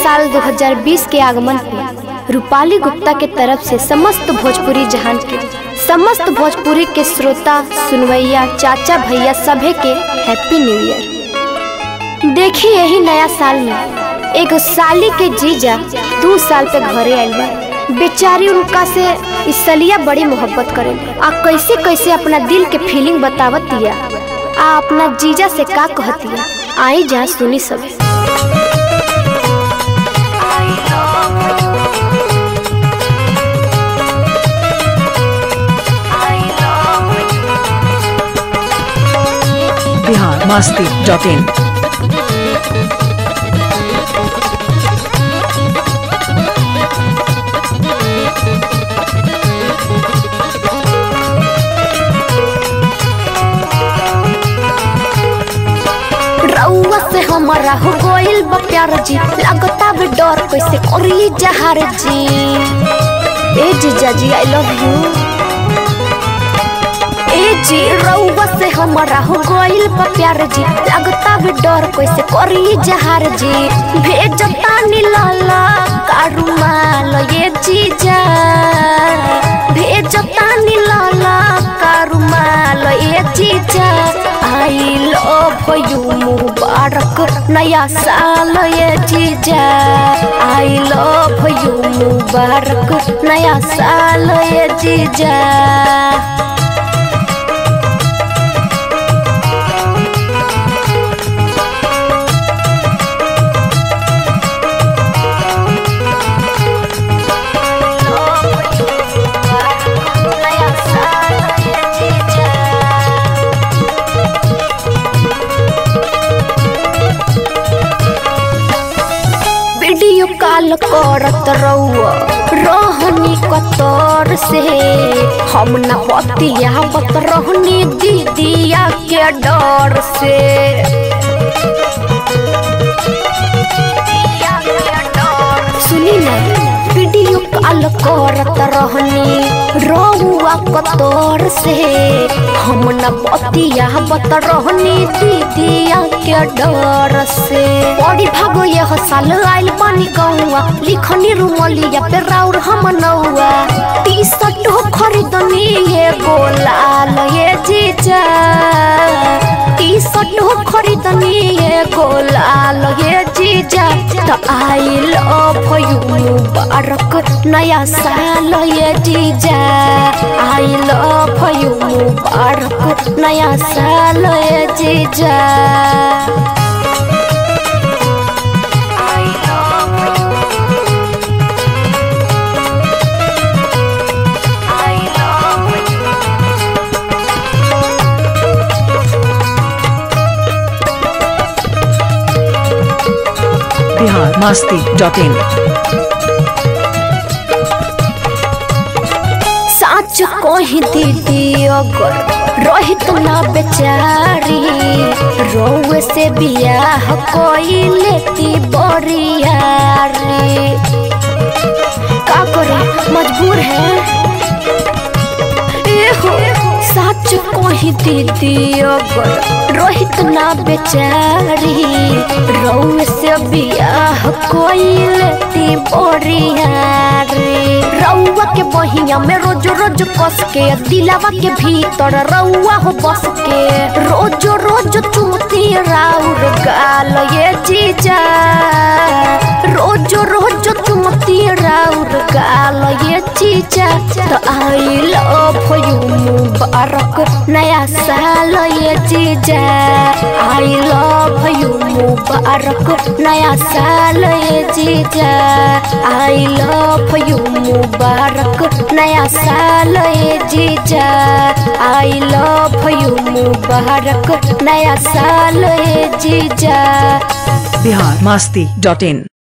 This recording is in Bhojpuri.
साल 2020 के आगमन पे रूपाली गुप्ता के तरफ से समस्त भोजपुरी जहान के समस्त भोजपुरी के श्रोता सुनवैया चाचा भैया सभे के हैप्पी न्यू ईयर देखिए यही नया साल में एगो साली के जीजा दू साल पे घरे आइल बा बेचारी उनका से इस सलिया बड़ी मोहब्बत करे आ कैसे कैसे अपना दिल के फीलिंग बतावत दिया आ अपना जीजा से का कहतिया आई जा सुनी सब बिहार मस्ती डॉट इन रउआ से हमारा हो गइल बा प्यार जी लगता भी डर कैसे करी जहार जी ए जीजा जी आई लव यू ए जी रउआ से हमारा हो गइल बा प्यार जी लगता भी डर कैसे करी जहार जी भेजता नी लाला कारुमाल ये जीजा भेजता नी लाला कारुमाल ये जीजा आई लव यू मुबारक नया साल ये जीजा आई लव यू मुबारक नया साल ये जीजा नया साल ये जीजा वीडियो कॉल करत रहुआ रहनी कतर से हम न बतियावत रहनी दीदिया के डर से सुनी ना वीडियो कॉल करत रहनी रहुआ कतर से हम न बतियावत रहनी दीदिया के डर से बड़ी भागो यह साल आइल पानी गौआ लिखनी रुमलिया पे राउर हम नौआ टी शर्ट खरीदनी ये गोलाल ये जीजा टी शर्ट खरीदनी ये गोलाल ये जीजा तो आई लव यू मुबारक नया साल ये जीजा आई लव यू मुबारक नया साल ये जीजा बिहार मस्ती डॉट इन साच कही दीदी अगर रहित ना बेचारी रोवे से बियाह कोई लेती बरियारी का करे मजबूर है एहो सच कही दीदी अगर रोहित ना बेचारी रउए से बियाह कोई लेती बोरियारी रउआ के बहिया में रोज रोज कस के दिलावा के भीतर रउआ हो बस के रोज रोज चुमती राउर गाल ये जीजा रोज रोज चुमती राउर गाल ये जीजा तो आई लव यू मुबारक नया साल ये जीजा आई लव यू मुबारक नया साल ये जीजा आई लव यू मुबारक नया साल ये जीजा आई लव यू मुबारक नया साल ये जीजा बिहार मस्ती डॉट इन